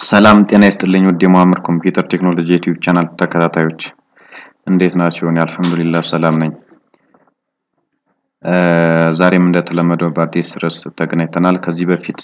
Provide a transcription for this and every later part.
ሰላም ጤና ይስጥልኝ ውድ የመሀመድ ኮምፒውተር ቴክኖሎጂ ዩቲዩብ ቻናል ተከታታዮች እንዴት ናችሁ? እኔ አልሐምዱሊላህ ሰላም ነኝ። ዛሬም እንደተለመደው በአዲስ ርዕስ ተገናኝተናል። ከዚህ በፊት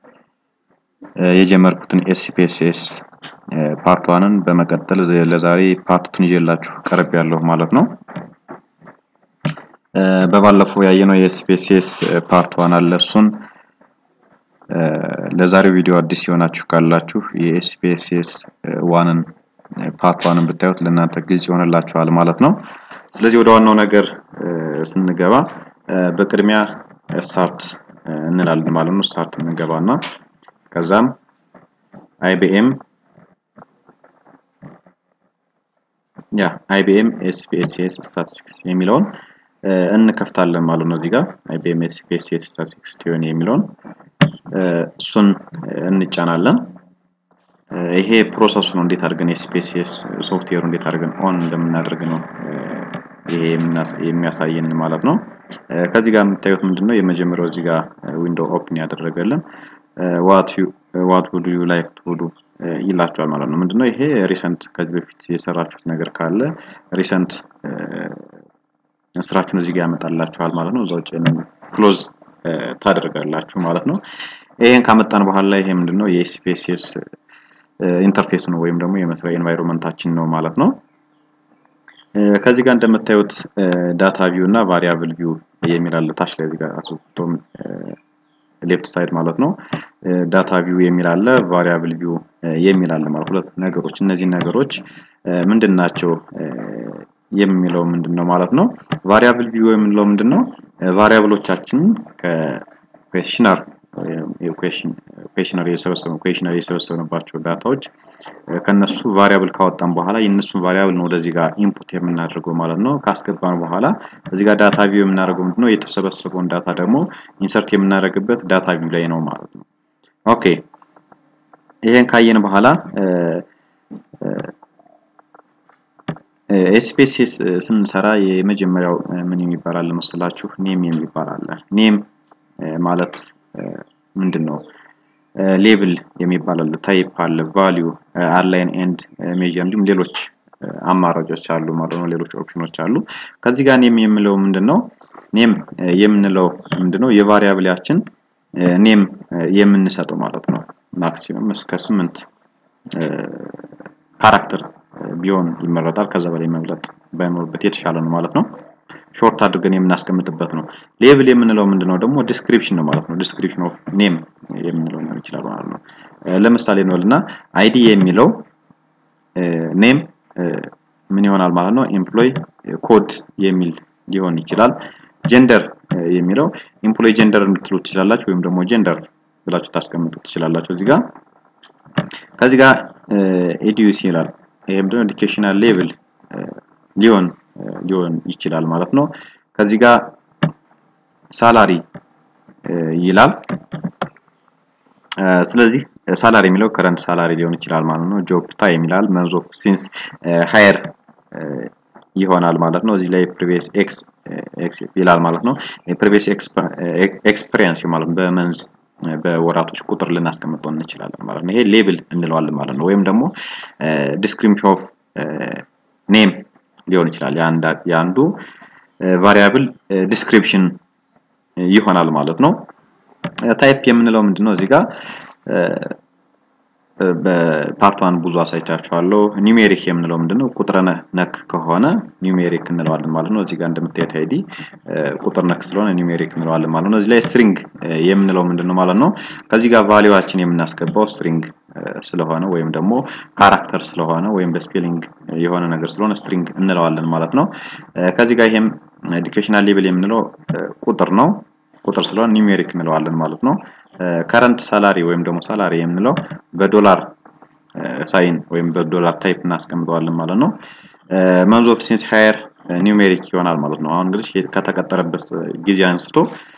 የጀመርኩትን ኤስፒኤስኤስ ፓርት ዋንን በመቀጠል ለዛሬ ፓርት ቱን ይዤላችሁ ቀርብ ያለሁ ማለት ነው። በባለፈው ያየነው የኤስፒኤስኤስ ፓርት ዋን አለ እሱን ለዛሬው ቪዲዮ አዲስ የሆናችሁ ካላችሁ የኤስፒኤስኤስ ዋንን ፓርት ዋንን ብታዩት ለእናንተ ግልጽ ይሆንላችኋል ማለት ነው። ስለዚህ ወደ ዋናው ነገር ስንገባ በቅድሚያ ስታርት እንላለን ማለት ነው። ስታርት እንገባና ከዛም አይቢኤም ያ አይቢኤም ኤስፒኤስኤስ ስታቲስቲክስ የሚለውን እንከፍታለን ማለት ነው። እዚህ ጋር አይቢኤም ኤስፒኤስኤስ ስታቲስቲክስ ቲዮን የሚለውን እሱን እንጫናለን። ይሄ ፕሮሰሱ ነው። እንዴት አድርገን ኤስፒኤስኤስ ሶፍትዌሩ እንዴት አድርገን ኦን እንደምናደርግ ነው ይሄ የሚያሳየን ማለት ነው። ከዚህ ጋር የምታዩት ምንድነው የመጀመሪያው እዚህ ጋር ዊንዶው ኦፕን ያደረገልን ዋት ዋት ውድ ዩ ላይክ ቱ ዱ ይላቸዋል ማለት ነው። ምንድነው ይሄ ሪሰንት ከዚህ በፊት የሰራችሁት ነገር ካለ ሪሰንት ስራችሁን እዚህ ጋር ያመጣላችኋል ማለት ነው። እዛ ውጭ ክሎዝ ታደርጋላችሁ ማለት ነው። ይሄን ካመጣን በኋላ ይሄ ምንድነው የኤስፒኤስኤስ ኢንተርፌስ ነው ወይም ደግሞ የመስሪያ ኤንቫይሮንመንታችን ነው ማለት ነው። ከዚህ ጋር እንደምታዩት ዳታ ቪው እና ቫሪያብል ቪው የሚል አለ ታች ላይ እዚህ ጋር አስወጥቶም ሌፍት ሳይድ ማለት ነው። ዳታ ቪው የሚል አለ፣ ቫሪያብል ቪው የሚል አለ ማለት ሁለት ነገሮች። እነዚህ ነገሮች ምንድን ናቸው የሚለው ምንድን ነው ማለት ነው። ቫሪያብል ቪው የምንለው ምንድን ነው? ቫሪያብሎቻችንን ከኩዌሽነር ኩዌሽነር የሰበሰበ ኩዌሽነር የሰበሰብንባቸው ዳታዎች ከነሱ ቫሪያብል ካወጣን በኋላ የእነሱን ቫሪያብል ነው ወደዚህ ጋር ኢንፑት የምናደርገው ማለት ነው። ካስገባን በኋላ እዚህ ጋር ዳታ ቪው የምናደርገው ምንድነው የተሰበሰበውን ዳታ ደግሞ ኢንሰርት የምናደርግበት ዳታ ቪው ላይ ነው ማለት ነው። ኦኬ ይሄን ካየን በኋላ ኤስፔሲስ ስንሰራ የመጀመሪያው ምን የሚባል አለ መሰላችሁ? ኔም የሚባል አለ። ኔም ማለት ምንድን ነው? ሌብል የሚባል አለ፣ ታይፕ አለ፣ ቫሊዩ፣ አላይን ኤንድ ሜጀር እንዲሁም ሌሎች አማራጮች አሉ ማለት ነው። ሌሎች ኦፕሽኖች አሉ። ከዚህ ጋር ኔም የምንለው ምንድን ነው? ኔም የምንለው ምንድን ነው? የቫሪያብሊያችን ኔም የምንሰጠው ማለት ነው። ማክሲመም እስከ ስምንት ካራክተር ቢሆን ይመረጣል። ከዛ በላይ መብለጥ ባይኖርበት የተሻለ ነው ማለት ነው። ሾርት አድርገን የምናስቀምጥበት ነው። ሌብል የምንለው ምንድነው ደግሞ ዲስክሪፕሽን ነው ማለት ነው። ዲስክሪፕሽን ኦፍ ኔም የምንለው ሊሆን ይችላል ማለት ነው። ለምሳሌ እንበልና አይዲ የሚለው ኔም ምን ይሆናል ማለት ነው? ኤምፕሎይ ኮድ የሚል ሊሆን ይችላል። ጀንደር የሚለው ኤምፕሎይ ጀንደር እንድትሉ ትችላላችሁ፣ ወይም ደግሞ ጀንደር ብላችሁ ታስቀምጡ ትችላላችሁ። እዚህ ጋር ከዚህ ጋር ኤዲዩስ ይላል። ይሄ ምንድነው ኤዱኬሽናል ሌቭል ሊሆን ሊሆን ይችላል ማለት ነው። ከዚህ ጋር ሳላሪ ይላል። ስለዚህ ሳላሪ የሚለው ከረንት ሳላሪ ሊሆን ይችላል ማለት ነው። ጆብ ታይም ይላል። መንዝ ኦፍ ሲንስ ሃየር ይሆናል ማለት ነው። እዚህ ላይ ፕሪቪየስ ኤክስ ኤክስ ይላል ማለት ነው። ፕሪቪየስ ኤክስፒሪየንስ ማለት በመንዝ በወራቶች ቁጥር ልናስቀምጠው እንችላለን ማለት ነው። ይሄ ሌብል እንለዋለን ማለት ነው። ወይም ደግሞ ዲስክሪፕሽን ኦፍ ኔም ሊሆን ይችላል። የአንዱ ቫሪያብል ዲስክሪፕሽን ይሆናል ማለት ነው። ታይፕ የምንለው ምንድነው? እዚህ ጋር በፓርት ዋን ብዙ አሳይቻችኋለሁ። ኒሜሪክ የምንለው ምንድነው? ቁጥር ነክ ከሆነ ኒሜሪክ እንለዋለን ማለት ነው። እዚህ ጋር እንደምታዩት አይዲ ቁጥር ነክ ስለሆነ ኒሜሪክ እንለዋለን ማለት ነው። እዚህ ላይ ስትሪንግ የምንለው ምንድነው ማለት ነው? ከዚህ ጋር ቫሊዋችን የምናስገባው ስትሪንግ ስለሆነ ወይም ደግሞ ካራክተር ስለሆነ ወይም በስፔሊንግ የሆነ ነገር ስለሆነ ስትሪንግ እንለዋለን ማለት ነው። ከዚህ ጋር ይሄም ኤዱኬሽናል ሌቭል የምንለው ቁጥር ነው። ቁጥር ስለሆነ ኒሜሪክ እንለዋለን ማለት ነው። ከረንት ሳላሪ ወይም ደግሞ ሳላሪ የምንለው በዶላር ሳይን ወይም በዶላር ታይፕ እናስቀምጠዋለን ማለት ነው። መንዝ ኦፍ ሲንስ ሃየር ኒውሜሪክ ይሆናል ማለት ነው። አሁን እንግዲህ ከተቀጠረበት ጊዜ አንስቶ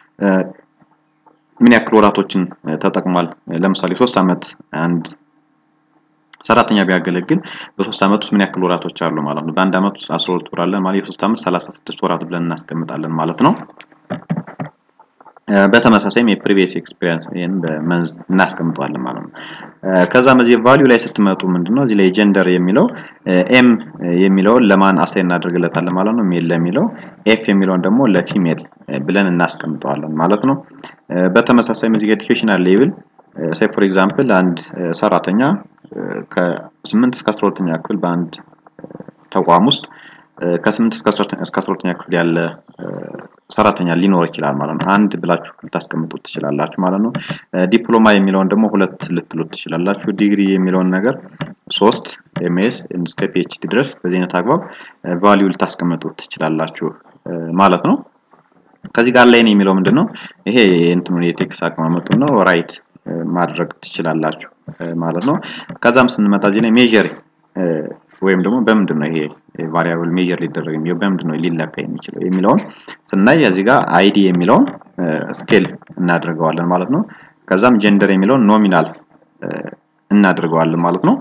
ምን ያክል ወራቶችን ተጠቅሟል። ለምሳሌ ሶስት ዓመት አንድ ሰራተኛ ቢያገለግል በሶስት ዓመት ውስጥ ምን ያክል ወራቶች አሉ ማለት ነው። በአንድ ዓመት ውስጥ 12 ወር አለ ማለት የሶስት ዓመት 36 ወራት ብለን እናስቀምጣለን ማለት ነው። በተመሳሳይም የፕሪቪየስ ኤክስፒሪየንስ ይሄን በመንዝ እናስቀምጠዋለን ማለት ነው። ከዛም እዚህ ቫልዩ ላይ ስትመጡ ምንድነው እዚህ ላይ ጀንደር የሚለው ኤም የሚለውን ለማን አሳይ እናደርግለታለን ማለት ነው። ሜል ለሚለው ኤፍ የሚለውን ደግሞ ለፊሜል ብለን እናስቀምጠዋለን ማለት ነው። በተመሳሳይም እዚህ ኤዱኬሽናል ሌቭል ሴይ ፎር ኤግዛምፕል አንድ ሰራተኛ ከ8 እስከ 12ኛ ክፍል በአንድ ተቋም ውስጥ ከ8 እስከ 12ኛ ክፍል ያለ ሰራተኛ ሊኖር ይችላል ማለት ነው። አንድ ብላችሁ ልታስቀምጡት ትችላላችሁ ማለት ነው። ዲፕሎማ የሚለውን ደግሞ ሁለት ልትሉት ትችላላችሁ። ዲግሪ የሚለውን ነገር ሶስት ኤምኤስ እስከ ፒኤችዲ ድረስ በዚህ አይነት አግባብ ቫልዩ ልታስቀምጡት ትችላላችሁ ማለት ነው። ከዚህ ጋር ላይ የሚለው ምንድን ነው? ይሄ እንትኑን የቴክስት አቀማመጡ ነው። ራይት ማድረግ ትችላላችሁ ማለት ነው። ከዛም ስንመጣ እዚህ ላይ ሜዥር ወይም ደግሞ በምንድን ነው ይሄ ቫሪያብል ሜጀር ሊደረግ የሚለው በምንድን ነው ሊለካ የሚችለው የሚለውን ስናይ እዚህ ጋር አይዲ የሚለውን ስኬል እናደርገዋለን ማለት ነው። ከዛም ጀንደር የሚለውን ኖሚናል እናደርገዋለን ማለት ነው።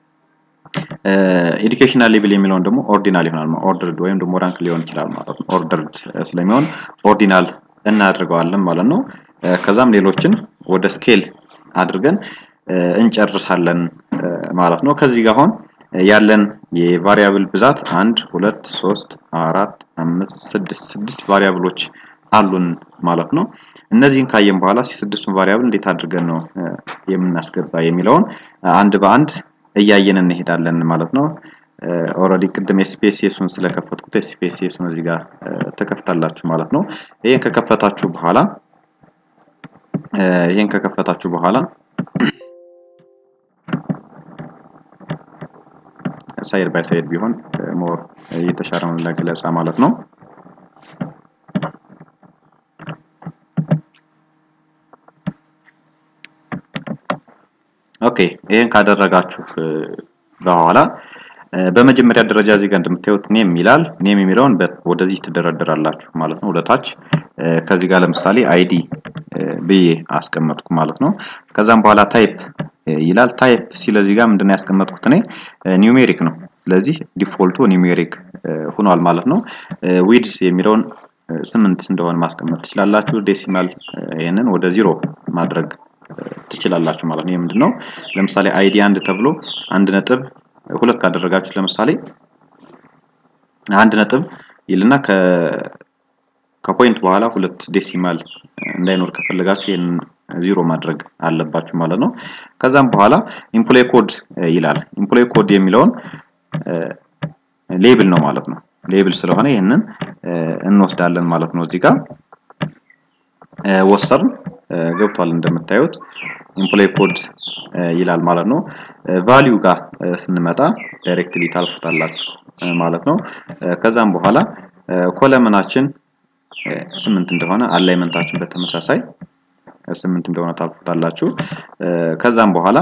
ኤዱኬሽናል ሌቭል የሚለውን ደግሞ ኦርዲናል ይሆናል ኦርደርድ ወይም ደግሞ ራንክ ሊሆን ይችላል ማለት ነው። ኦርደርድ ስለሚሆን ኦርዲናል እናደርገዋለን ማለት ነው። ከዛም ሌሎችን ወደ ስኬል አድርገን እንጨርሳለን ማለት ነው። ከዚህ ጋር አሁን ያለን የቫሪያብል ብዛት አንድ ሁለት ሶስት አራት አምስት ስድስት ስድስት ቫሪያብሎች አሉን ማለት ነው። እነዚህን ካየን በኋላ ስድስቱን ቫሪያብል እንዴት አድርገን ነው የምናስገባ የሚለውን አንድ በአንድ እያየን እንሄዳለን ማለት ነው። ኦልሬዲ ቅድም ኤስፒኤስኤሱን ስለከፈትኩት ኤስፒኤስኤሱን እዚህ ጋር ተከፍታላችሁ ማለት ነው። ይሄን ከከፈታችሁ በኋላ ይሄን ከከፈታችሁ በኋላ ሳይድ ባይ ሳይድ ቢሆን ሞር የተሻለ ነው ለገለጻ ማለት ነው። ኦኬ ይሄን ካደረጋችሁ በኋላ በመጀመሪያ ደረጃ እዚህ ጋር እንደምታዩት ኔም ይላል። ኔም የሚለውን ወደዚህ ትደረደራላችሁ ማለት ነው፣ ወደታች። ከዚህ ጋር ለምሳሌ አይዲ ብዬ አስቀመጥኩ ማለት ነው። ከዛም በኋላ ታይፕ ይላል። ታይፕ ሲል እዚህ ጋር ምንድነው ያስቀመጥኩት እኔ ኒውሜሪክ ነው። ስለዚህ ዲፎልቱ ኒውሜሪክ ሆኗል ማለት ነው። ዊድስ የሚለውን ስምንት እንደሆነ ማስቀመጥ ትችላላችሁ። ዴሲማል ይህንን ወደ ዚሮ ማድረግ ትችላላችሁ ማለት ነው። ይህ ምንድነው ለምሳሌ አይዲ አንድ ተብሎ አንድ ነጥብ ሁለት ካደረጋችሁት ለምሳሌ አንድ ነጥብ ይልና ከ ከፖይንት በኋላ ሁለት ዴሲማል እንዳይኖር ከፈለጋችሁ ይህን ዚሮ ማድረግ አለባችሁ ማለት ነው። ከዛም በኋላ ኢምፕሎይ ኮድ ይላል። ኢምፕሎይ ኮድ የሚለውን ሌብል ነው ማለት ነው። ሌብል ስለሆነ ይህንን እንወስዳለን ማለት ነው። እዚህ ጋር ወሰርን ገብቷል እንደምታዩት ኢምፕሎይ ኮድ ይላል ማለት ነው። ቫሊዩ ጋር ስንመጣ ዳይሬክትሊ ታልፉታላችሁ ማለት ነው። ከዛም በኋላ ኮለምናችን ስምንት እንደሆነ አላይመንታችን በተመሳሳይ ስምንት እንደሆነ ታልፉታላችሁ። ከዛም በኋላ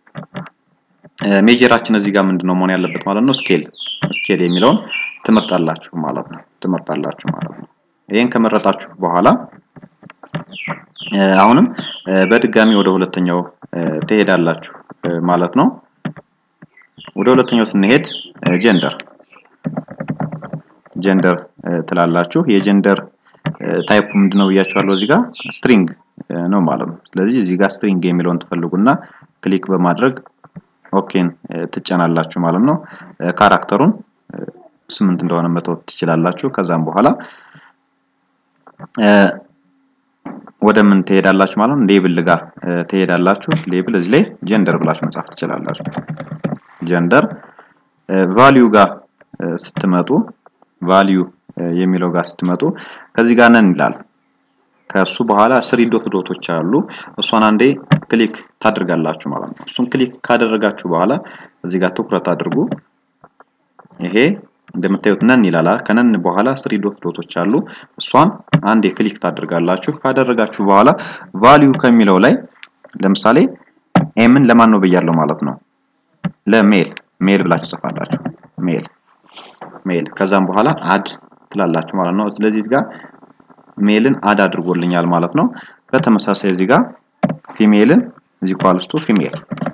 ሜጀራችን እዚህ ጋር ምንድነው መሆን ያለበት ማለት ነው። ስኬል ስኬል የሚለውን ትመርጣላችሁ ማለት ነው። ትመርጣላችሁ ማለት ነው። ይሄን ከመረጣችሁ በኋላ አሁንም በድጋሚ ወደ ሁለተኛው ትሄዳላችሁ ማለት ነው። ወደ ሁለተኛው ስንሄድ ጀንደር ጀንደር ትላላችሁ። የጀንደር ታይፑ ምንድነው ብያችኋለሁ። እዚህ ጋር ስትሪንግ ነው ማለት ነው። ስለዚህ እዚህ ጋር ስትሪንግ የሚለውን ትፈልጉና ክሊክ በማድረግ ኦኬን ትጨናላችሁ ማለት ነው። ካራክተሩን ስምንት እንደሆነ መተው ትችላላችሁ። ከዛም በኋላ ወደ ምን ትሄዳላችሁ ማለት ነው። ሌብል ጋር ትሄዳላችሁ። ሌብል እዚህ ላይ ጀንደር ብላችሁ መጻፍ ትችላላችሁ። ጀንደር ቫልዩ ጋር ስትመጡ ቫልዩ የሚለው ጋር ስትመጡ ከዚህ ጋር ነን ይላል። ከሱ በኋላ ስሪ ዶት ዶቶች አሉ። እሷን አንዴ ክሊክ ታደርጋላችሁ ማለት ነው። እሱን ክሊክ ካደረጋችሁ በኋላ እዚህ ጋር ትኩረት አድርጉ። ይሄ እንደምታዩት ነን ይላል። ከነን በኋላ ስሪ ዶት ዶቶች አሉ። እሷን አንዴ ክሊክ ታደርጋላችሁ። ካደረጋችሁ በኋላ ቫልዩ ከሚለው ላይ ለምሳሌ ኤምን ለማን ነው ብያለሁ ማለት ነው። ለሜል ሜል ብላችሁ ጽፋላችሁ። ሜል ሜል ከዛም በኋላ አድ ትላላችሁ ማለት ነው። ስለዚህ እዚህ ጋር ሜልን አድ አድርጎልኛል ማለት ነው። በተመሳሳይ እዚህ ጋር ፊሜልን እዚህ ኳልስቱ ፊሜል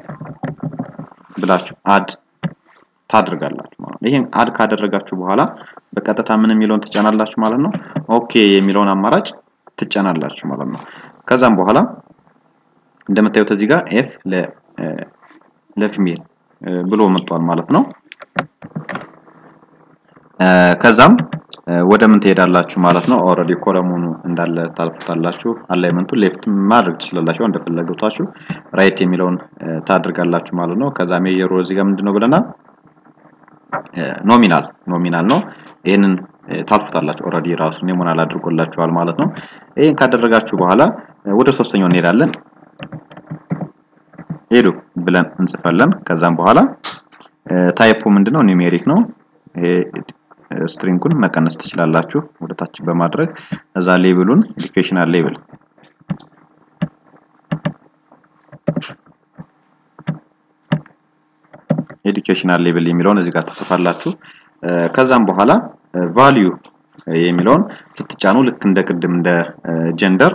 ብላችሁ አድ ታድርጋላችሁ ማለት ነው። ይሄን አድ ካደረጋችሁ በኋላ በቀጥታ ምን የሚለውን ትጫናላችሁ ማለት ነው። ኦኬ የሚለውን አማራጭ ትጫናላችሁ ማለት ነው። ከዛም በኋላ እንደምታዩት እዚህ ጋር ኤፍ ለፊሜል ብሎ መጥቷል ማለት ነው። ከዛም ወደ ምን ትሄዳላችሁ ማለት ነው። ኦልሬዲ ኮለሙኑ እንዳለ ታልፉታላችሁ። አላይመንቱን ሌፍት ማድረግ ትችላላችሁ እንደፈለጋችሁ። ራይት የሚለውን ታድርጋላችሁ ማለት ነው። ከዛ ሜየሩ እዚህ ጋር ምንድነው ብለናል? ኖሚናል ኖሚናል ነው። ይህንን ታልፉታላችሁ። ኦልሬዲ ራሱ ኔሞናል አድርጎላችኋል ማለት ነው። ይህን ካደረጋችሁ በኋላ ወደ ሶስተኛው እንሄዳለን። ሄዱ ብለን እንጽፋለን። ከዛም በኋላ ታይፑ ምንድነው? ኒሜሪክ ነው። ይሄ ስትሪንጉን መቀነስ ትችላላችሁ ወደ ታች በማድረግ እዛ ሌብሉን ኤዱኬሽናል ሌብል ኤዱኬሽናል ሌብል የሚለውን እዚህ ጋር ትጽፋላችሁ። ከዛም በኋላ ቫልዩ የሚለውን ስትጫኑ ልክ እንደ ቅድም እንደ ጀንደር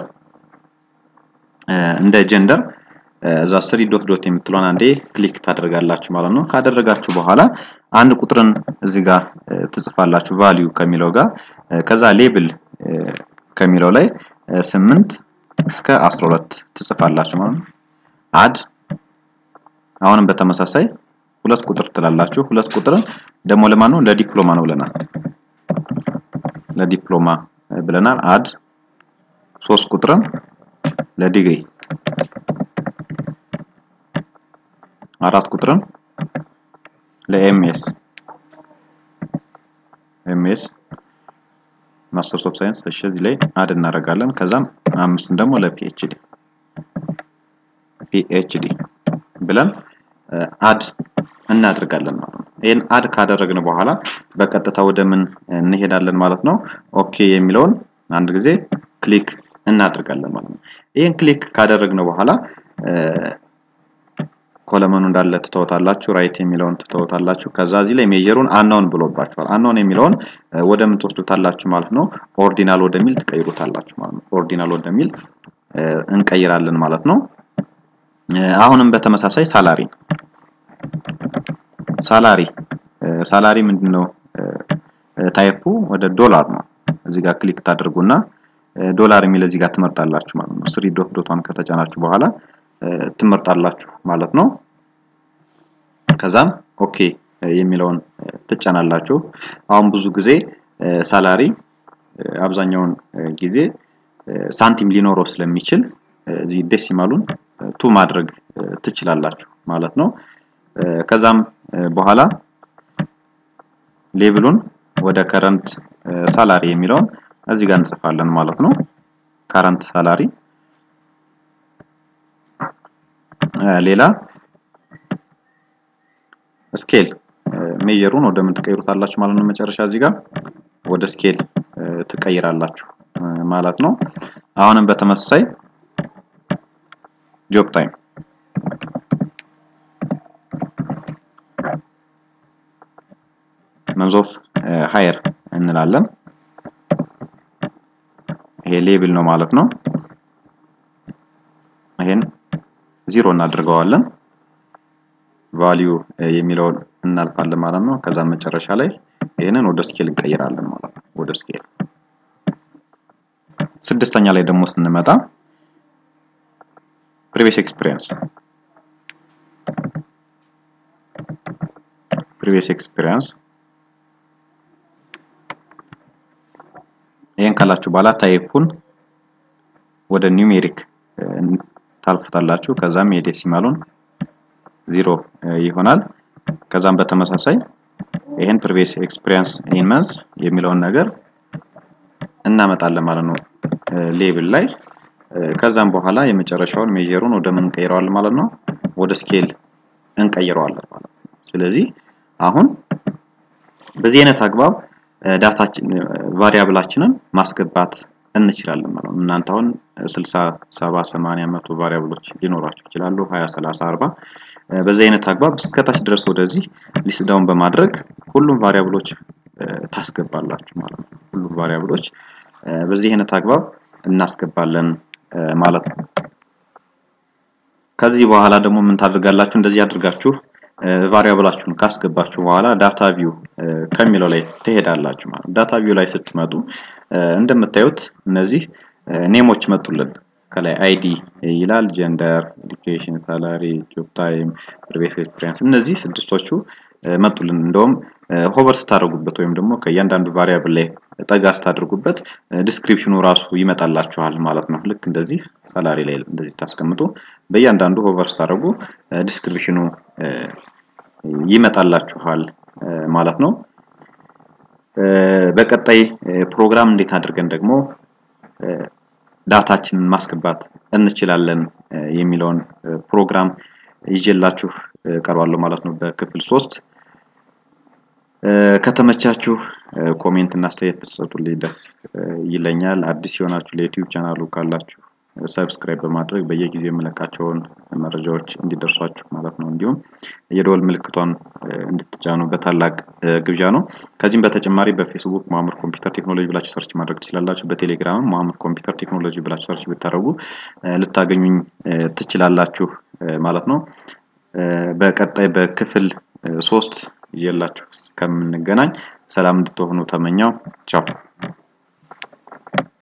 እንደ ጀንደር እዛ ስሪ ዶት ዶት የምትለውን አንዴ ክሊክ ታደርጋላችሁ ማለት ነው። ካደረጋችሁ በኋላ አንድ ቁጥርን እዚህ ጋር ትጽፋላችሁ ቫልዩ ከሚለው ጋር ከዛ ሌብል ከሚለው ላይ ስምንት እስከ 12 ትጽፋላችሁ ማለት ነው። አድ አሁንም በተመሳሳይ ሁለት ቁጥር ትላላችሁ። ሁለት ቁጥርን ደግሞ ለማን ነው? ለዲፕሎማ ነው ብለናል። ለዲፕሎማ ብለናል። አድ ሶስት ቁጥርን ለዲግሪ አራት ቁጥርን ለኤምኤስ ኤምኤስ ማስተርስ ኦፍ ሳይንስ እሺ፣ እዚህ ላይ አድ እናደርጋለን። ከዛም አምስትን ደግሞ ለፒኤችዲ ፒኤችዲ ብለን አድ እናደርጋለን ማለት ነው። ይህን አድ ካደረግን በኋላ በቀጥታ ወደ ምን እንሄዳለን ማለት ነው። ኦኬ የሚለውን አንድ ጊዜ ክሊክ እናደርጋለን ማለት ነው። ይህን ክሊክ ካደረግን በኋላ ኮለመኑ እንዳለ ትተውታላችሁ። ራይት የሚለውን ትተውታላችሁ። ከዛ እዚህ ላይ ሜጀሩን አናውን ብሎባችኋል። አናውን የሚለውን ወደ ምን ትወስዱታላችሁ ማለት ነው። ኦርዲናል ወደሚል ትቀይሩታላችሁ ማለት ነው። ኦርዲናል ወደሚል እንቀይራለን ማለት ነው። አሁንም በተመሳሳይ ሳላሪ ሳላሪ ሳላሪ ምንድነው ታይፑ ወደ ዶላር ነው። እዚህ ጋር ክሊክ ታደርጉና ዶላር የሚል እዚህ ጋር ትመርጣላችሁ ማለት ነው። ስሪ ዶት ዶቷን ከተጫናችሁ በኋላ ትመርጣላችሁ ማለት ነው። ከዛም ኦኬ የሚለውን ትጫናላችሁ። አሁን ብዙ ጊዜ ሳላሪ አብዛኛውን ጊዜ ሳንቲም ሊኖረው ስለሚችል እዚህ ዴሲማሉን ቱ ማድረግ ትችላላችሁ ማለት ነው። ከዛም በኋላ ሌብሉን ወደ ከረንት ሳላሪ የሚለውን እዚህ ጋር እንጽፋለን ማለት ነው። ከረንት ሳላሪ ሌላ ስኬል ሜጀሩን ወደ ምን ትቀይሩታላችሁ ማለት ነው። መጨረሻ እዚህ ጋር ወደ ስኬል ትቀይራላችሁ ማለት ነው። አሁንም በተመሳሳይ ጆብ ታይም መንዝ ኦፍ ሃየር እንላለን። ይሄ ሌብል ነው ማለት ነው። ይሄን ዚሮ እናድርገዋለን። ቫልዩ የሚለውን እናልፋለን ማለት ነው። ከዛ መጨረሻ ላይ ይህንን ወደ ስኬል እንቀይራለን ማለት ነው። ወደ ስኬል ስድስተኛ ላይ ደግሞ ስንመጣ ፕሪቪየስ ኤክስፒሪየንስ ፕሪቪየስ ኤክስፒሪየንስ ይህን ካላችሁ በኋላ ታይፑን ወደ ኒውሜሪክ ታልፉታላችሁ። ከዛም የዴሲማሉን ዚሮ ይሆናል። ከዛም በተመሳሳይ ይህን ፕሪቪየስ ኤክስፒሪየንስ ኢን መንዝ የሚለውን ነገር እናመጣለን ማለት ነው ሌብል ላይ። ከዛም በኋላ የመጨረሻውን ሜጀሩን ወደ ምን እንቀይረዋለን ማለት ነው ወደ ስኬል እንቀይረዋለን ማለት ነው። ስለዚህ አሁን በዚህ አይነት አግባብ ዳታችን ቫሪያብላችንን ማስገባት እንችላለን ማለት ነው። እናንተ አሁን 60፣ 70፣ 80፣ መቶ ቫሪያብሎች ሊኖራችሁ ይችላሉ 20፣ 30፣ 40 በዚህ አይነት አግባብ እስከታች ድረስ ወደዚህ ሊስት ዳውን በማድረግ ሁሉም ቫሪያብሎች ታስገባላችሁ ማለት ነው። ሁሉም ቫሪያብሎች በዚህ አይነት አግባብ እናስገባለን ማለት ነው። ከዚህ በኋላ ደግሞ ምን ታደርጋላችሁ? እንደዚህ አድርጋችሁ ቫሪያብላችሁን ካስገባችሁ በኋላ ዳታ ቪው ከሚለው ላይ ትሄዳላችሁ ማለት ነው። ዳታ ቪው ላይ ስትመጡ እንደምታዩት እነዚህ ኔሞች መጡልን። ከላይ አይዲ ይላል፣ ጀንደር፣ ኤዱኬሽን፣ ሳላሪ፣ ጆብ ታይም፣ ፕሪቪየስ ኤክስፒሪየንስ እነዚህ ስድስቶቹ መጡልን። እንደውም ሆቨር ስታደርጉበት ወይም ደግሞ ከእያንዳንዱ ቫሪያብል ላይ ጠጋ ስታደርጉበት ዲስክሪፕሽኑ ራሱ ይመጣላችኋል ማለት ነው። ልክ እንደዚህ ሳላሪ ላይ እንደዚህ ታስቀምጡ በእያንዳንዱ ሆቨር ስታደርጉ ዲስክሪፕሽኑ ይመጣላችኋል ማለት ነው። በቀጣይ ፕሮግራም እንዴት አድርገን ደግሞ ዳታችንን ማስገባት እንችላለን የሚለውን ፕሮግራም ይዤላችሁ ቀርባለሁ ማለት ነው በክፍል ሶስት ከተመቻችሁ ኮሜንት እና አስተያየት ብትሰጡልኝ ደስ ይለኛል። አዲስ የሆናችሁ ለዩቲዩብ ቻናሉ ካላችሁ ሰብስክራይብ በማድረግ በየጊዜው የምለቃቸውን መረጃዎች እንዲደርሷችሁ ማለት ነው። እንዲሁም የደወል ምልክቷን እንድትጫኑ በታላቅ ግብዣ ነው። ከዚህም በተጨማሪ በፌስቡክ ማሙር ኮምፒውተር ቴክኖሎጂ ብላችሁ ሰርች ማድረግ ትችላላችሁ። በቴሌግራም ማሙር ኮምፒውተር ቴክኖሎጂ ብላችሁ ሰርች ብታደርጉ ልታገኙኝ ትችላላችሁ ማለት ነው። በቀጣይ በክፍል ሶስት ይዤላችሁ እስከምንገናኝ ሰላም እንድትሆኑ ተመኘው። ቻው